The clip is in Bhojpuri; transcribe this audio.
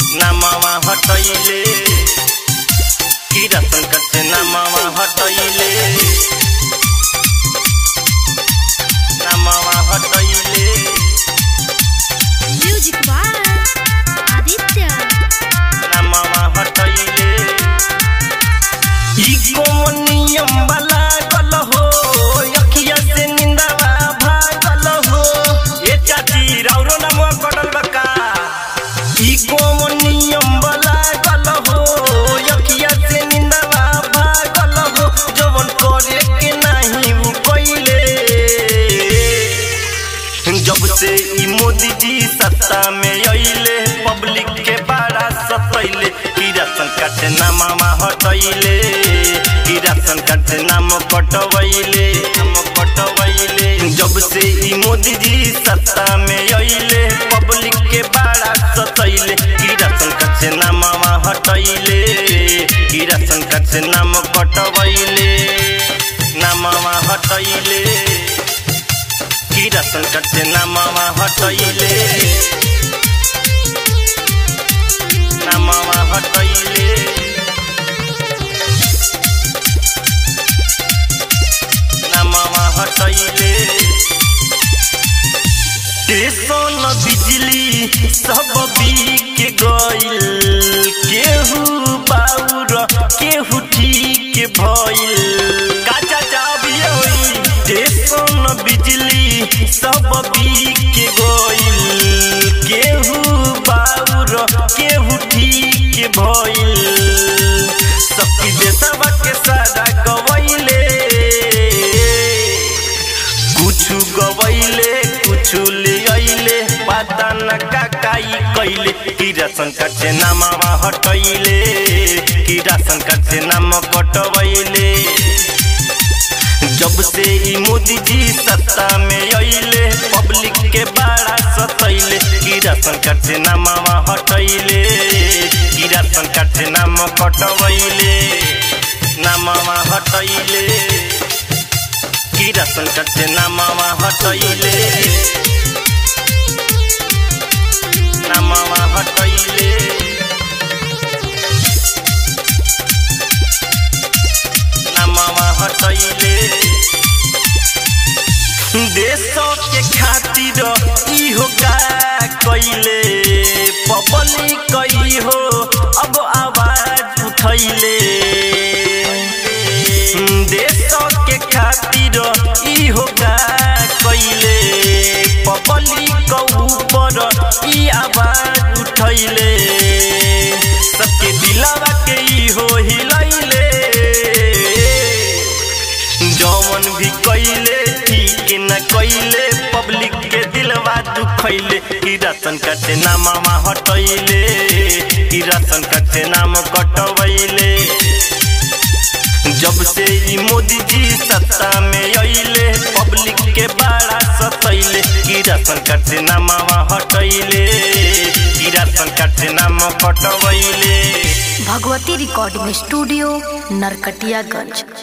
नामावा हटैले कि राशन कार्ड से नामावा हटैले नामावा हटैले म्यूजिक बाय आदित्य नामावा हटैले ई कोन नियम वाला गल हो अखिया से निंदावा भागल हो ए चाची राउरो नाम कटल बका ई कोन नियम वाला गल हो अखिया से निंदावा भागल हो जवन करे के नाही उ कइले जब से ई मोदी जी सत्ता में अइले पब्लिक के बड़ा सतैले कि राशन कार्ड से नामा हटैले कि राशन कार्ड से नाम कटवैले नाम कटवैले जब से ई मोदी जी सत्ता में अइले पब्लिक के बड़ा सतैले कि राशन कार्ड से नामा हटैले कि राशन कार्ड से नाम कटवैले नामा हटैले कि राशन कार्ड से नामावा हटैले नामावा हटैले नामावा हटैले स्टेशन बिजली सब बिक गइल केहू बाउर केहू ठीक भइल काचा चाबिए होई स्टेशन बिजली सब बिक गइल केहू बाउर केहू ठीक भइल सबकी देशवा के सारा गवैले कुछु गवैले कुछु ले अइले पता न का काई कइले कि राशन कार्ड से नामावा हटैले कि राशन कार्ड से नाम कटवैले जब से ई मोदी जी सत्ता में अइले पब्लिक के बड़ा सतैले कि राशन कार्ड से नामावा हटैले कि राशन कार्ड से नाम कटवैले नामावा हटैले कि राशन कार्ड से नामावा हटैले नामावा हटैले नामावा हटैले देशों के खातिर इहो का कइले पब्लिक कई हो अब आवाज उठैले देशों के खातिर इहो का कइले पब्लिक ऊपर ई आवाज उठैले सबके दिलावा के इहो हिलैले जौवन भी कइले ठीक न कइले पब्लिक के दिलवा दुखैले कि राशन कार्ड से नामावा हटैले कि राशन कार्ड से नाम कटवैले जब से ई मोदी जी सत्ता में अइले पब्लिक के बड़ा सतैले कि राशन कार्ड से नामावा हटैले कि राशन कार्ड से नाम कटवैले भगवती रिकॉर्डिंग स्टूडियो नरकटियागंज